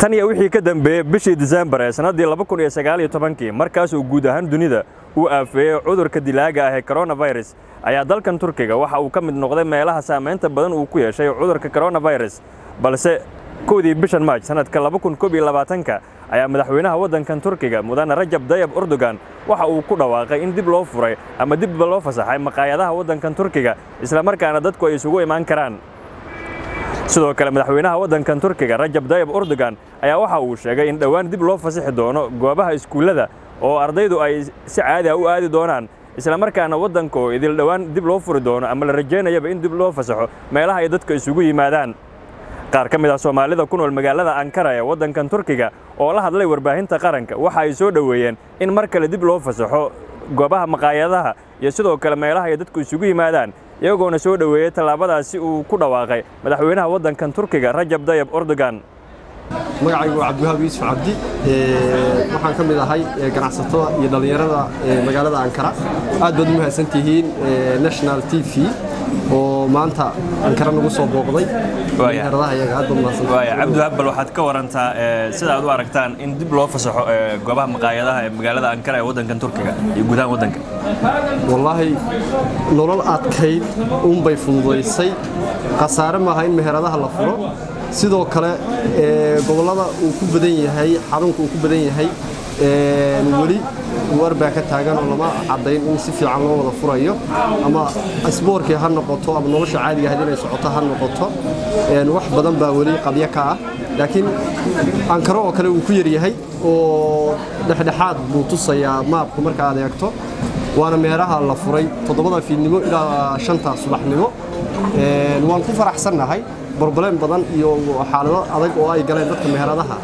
tan iyo wixii ka dambeeyey bishii disembar ee sannaddii laba kun iyo sagaal iyo tobankii markaasuu guud ahaan dunida uu aafeeyey cudurka dilaaga ah ee coronavirus ayaa dalkan turkiga waxa uu ka mid noqday meelaha saamaynta badan uu ku yeeshay cudurka coronavirus balse kowdii bishan maaj sanadka laba kun koob iyo labaatanka ayaa madaxweynaha waddankan turkiga mudane rajab dayab erdogan waxa uu ku dhawaaqay in dib loo furay ama dibba loo fasaxay maqaayadaha waddankan turkiga islamarkaana dadku ay isugu imaan karaan sidoo kale madaxweynaha waddankan turkiga rajab dayab erdogan ayaa waxa uu sheegay in dhowaan dib loo fasixi doono goobaha iskuullada oo ardaydu ay si caadi ah u aadi doonaan islamarkaana waddanka oo idil dhowaan dib loo furi doono ama la rajaynayaba in dib loo fasaxo meelaha ay dadka isugu yimaadaan qaar ka mid ah soomaalida ku nool magaalada ankara ee waddankan turkiga oo la hadlay warbaahinta qaranka waxa ay soo dhoweeyeen in mar kale dib loo fasaxo goobaha maqaayadaha iyo sidoo kale meelaha ay dadku isugu yimaadaan iyagoona soo dhoweeyey tallaabadaasi uu ku dhawaaqay madaxweynaha waddankan turkiga rajab dayab erdogan magacaygu waa cabdiwahaab yuusuf cabdi waxaan ka mid ahay ganacsatada iyo dhallinyarada magaalada ankara aad baad u mahadsan tihiin national t v oo maanta ankara nagu soo booqday dhallinyaradaha iyaga aad baad mahadsan cabdiwahaab bal waxaad ka warantaa sida aad u aragtaan in dib loo fasaxo goobaha maqaayadaha ee magaalada ankara ee waddankan turkiga iyo gudahaan waddanka wallaahi nolol adkayd uunbay fududaysay khasaare maaha in meheradaha la furo sidoo kale gobollada uu ku badan yahay xarunka uu ku badan yahay weli war baa ka taagan oo lama caddayn in si fiican loo wada furayo ama asboorkii ha noqoto ama nolosha caadiga ahayd inay socoto ha noqoto wax badan baa weli qabyo ka ah laakiin ankaro oo kale uu ku yaryahay oo dhexdhexaad buu tusayaa maabku marka aad eegto waana meeraha la furay toddobada fiidnimo ilaa shanta subaxnimo waan ku faraxsannahay broblem badan iyo xaalado adag oo ay galeen dadka meheradaha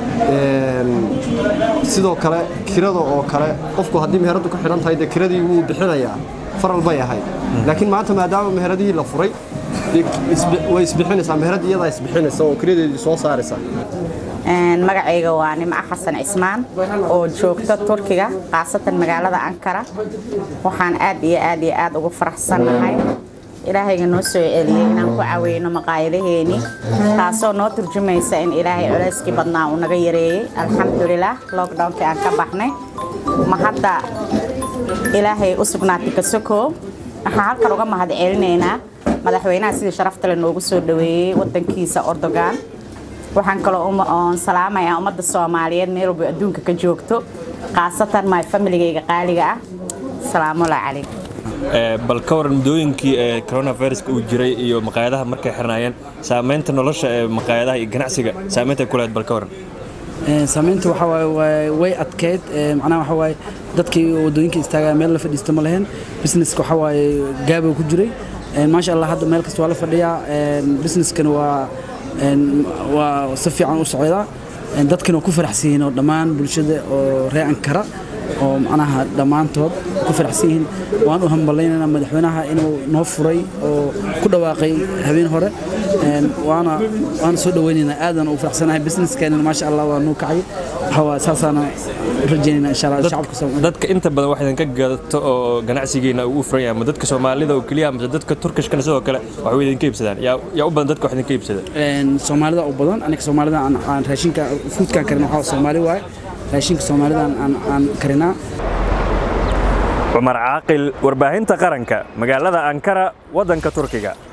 sidoo kale kirada oo kale qofku haddii meheradu ka xidhan tahay dee kiradii wuu bixinayaa faral bay ahayd laakiin maanta maadaama meheradihii la furay way isbixinaysaa meherad iyadaa isbixinaysa oo kiradeedii soo saaraysa magacayga waa nimco xasan cismaan oo joogta turkiga khaasatan magaalada ankara waxaan aad iyo aad iyo aad ugu faraxsannahay ilaahayga noo soo celiyey inaan ku caaweyno maqaayadaheenii taasoo noo turjumaysa in ilaahay culeyskii badnaa uu naga yareeyey alxamdulilah lockdownkii aan ka baxnay ma hadda ilaahay u sugnaatay kasoko waxaan halkan uga mahad celinaynaa madaxweynaha sidii sharaftale noogu soo dhaweeyey wadankiisa ordogan waxaan kaloo oon salaamayaa ummadda soomaaliyeed meel walba adduunka ka joogto khaasatan my familigayga qaaliga ah salaamullahi calaykum bal ka waran muddooyinkii ee coronaviruska uu jiray iyo maqaayadaha markay xirnaayeen saamaynta nolosha ee maqaayadaha iyo ganacsiga saamaynta ku lahayd bal ka waran saamaynta waxa waaye way adkeyd macnaha waxa waaye dadkii waddooyinka istaagaa meel la fadhiista ma lahayn businesska waxa waaye gaabuu ku jiray maasha allah hadda meel kasta waa la fadhiyaa busineskana waa waa si fiican u socdaa dadkana waa ku faraxsan yihiin oo dhammaan bulshada oo ree ankara oo macnaha dhammaantood ku faraxsan yihiin waan u hambalaynaynaa madaxweynaha inuu noo furay oo ku dhawaaqay habeen hore waana waana soo dhaweynaynaa aadan u faraxsanahay businesskeenana maasha allah waa nuu kacay waxaa saasaana rajaynaynaa insha allah shacabka Soomaaliyeed dadka inta badan wax idinka gadato oo ganacsigiina uu u furan yahay ama dadka soomaalida oo keliya ama dadka turkishkana sidoo kale wax way idinka iibsadaan yaa yaa u badan dadka wax idinka iibsada soomaalida u badan aniga soomaalida aan aan raashinka foodkan karin waxaa soomaali waaye raashinka soomaalida aan aan karinaa cumar caaqil warbaahinta qaranka magaalada ankara waddanka turkiga